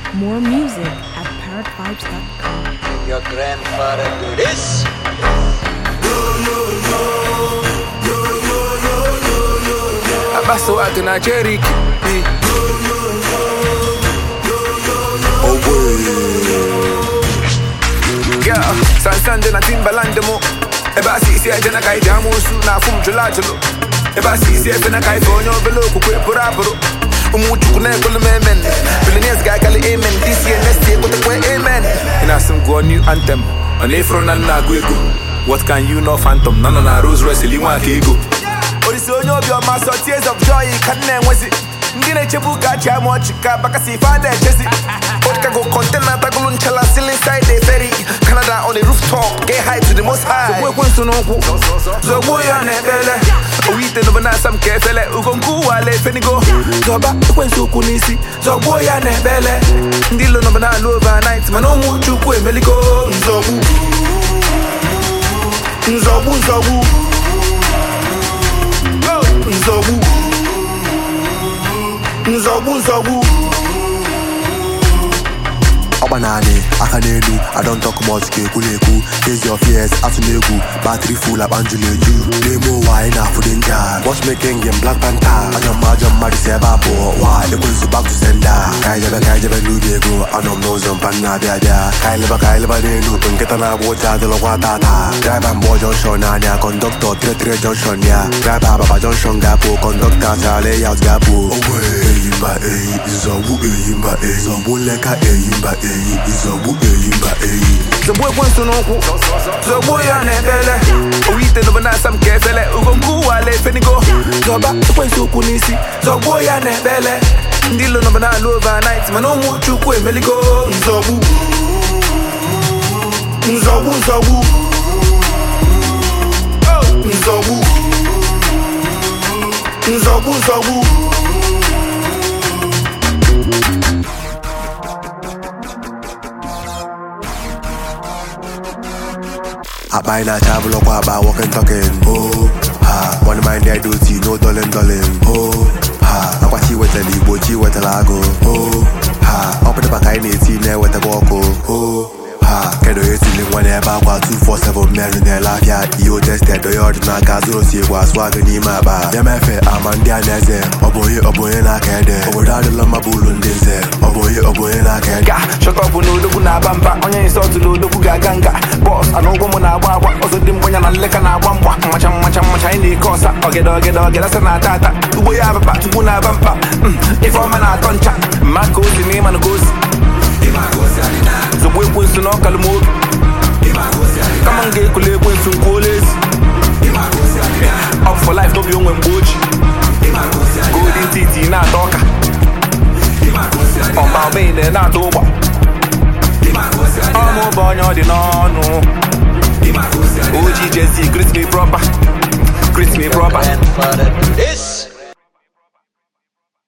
More music at parrotvibes.com. Your grandfather do this. Abaso wake na Cherokee. Yeah, sansande na Timbaland mo. Eba sisi eje na kai jamu su na fum jula julu. Eba sisi efe na kai fonyo belo kukwe pura puru. Umu chuku na ekulu memen. Billionaires guy kali amen. This year next year kote kwe amen. Ina sim go new anthem. On Afro na na gwego. What can you know phantom? Nana na Rose Royce liwa kego. Orisi onye obi ọma sọ tears of joy ka nna enwezi ndị na-echebu ka achị ama ọchị ka bakasi ife ada echezi Chicago container tagulu nchala ceiling side the ferry Canada on the rooftop get high to the most high Zogbu ekwensu n'ụkwụ Zogbu ya na-ekpele Owu ite n'obe na-asa m ka efele Ugo nke ụwa ala efenigo Zọba ekwensu ụkwụ n'isi Zogbu ya na-ekpele Ndị ilo n'obe na-alụ overnight Mana ụmụ chukwu emeligo Nzogbu Nzogbu nzogbu nzogbu nzogbu nzogbu ọgba naanị aka n'elu I don't talk much ka ekwu na-ekwu face your fears atụ n'egwu battery full akpa njụ na-eju n'ime ụwa anyị na-afụ dị nja watchmaking game Black Panther ajọ mma ajọ mmadụ si ebe a pụọ wa ekwensu back to sender ka anyị jebe ka anyị jebe n'ubi ego anọ m n'ụzọ mpa nna abịa abịa ka anyị leba ka anyị leba n'elu nkịta na-agba ụja adịlọkwa tata driver mgbọ junction anya kọndọktọ tire junction ya driver ababa junction ga-apụ kọndọkta chara layout ga-apụ ogwe eyimba eyi nzọgbu eyimba eyi zọgbu nleka eyimba eyi nzọgbu eyimba eyi Zogbu ekwensu n'ụkwụ Zogbu ya na-ekpele Owu ite n'obe na-asa m ka efele Ugo nke ụwa ala efenigo Zọba ekwensu ụkwụ n'isi Zogbu ya na-ekpele Ndị ilo n'obe na-alụ overnight Mana ụmụ chukwu emeligo Nzogbu Nzogbu nzogbu Nzogbu Nzogbu nzogbu akpa anyị na-acha abụlọkwa akpa walking talking oh ha one mind their duty no dolin dolin oh ha akwa chi wetara igbo chi wetara agụ oh ha ọ pụtara ka anyị na-eti na-ewetakwa ọkụ oh ha kedu onye tili nwa n'ebe akwa 247 mmerụ na-ele afịa ihe otested onye ọdịnaka zụrụ si egwu asụ agụ n'ime akpa ya mefe ama ndị a na-eze ọ bụ onye ọ bụ onye na-aka ede obodo adịla mma bụ ụlọ ndị nze ọ bụ onye ọ bụ onye na-aka ede ga shọtọpụ na odogwu na-aba mba onye nsọtụ na odogwu ga-aga nga bọs ana ụgwọ m na-agba agba ọzọ dị mgbanya na nleka na-agba mgba mmacha mmacha mmacha anyị na-eke ọsa ọgede ọgede ọgede asa na-ata ata ugbo ya ababa tupu na-aba mba Mm, ife ọma na-atọ ncha mma ka ozi na ịma na ka ozi zogbu ekwensu na ọkalụ m obi kama m ga-ekule ekwensu nkwuola ezi up for life n'obi onwe mgbe oji golden titi na-ata ọka ọma omene na-ata ụgba ọmụ bụ onye ọ dị n'ọnụ oji jesi greet me proper greet me proper Grandfather do this.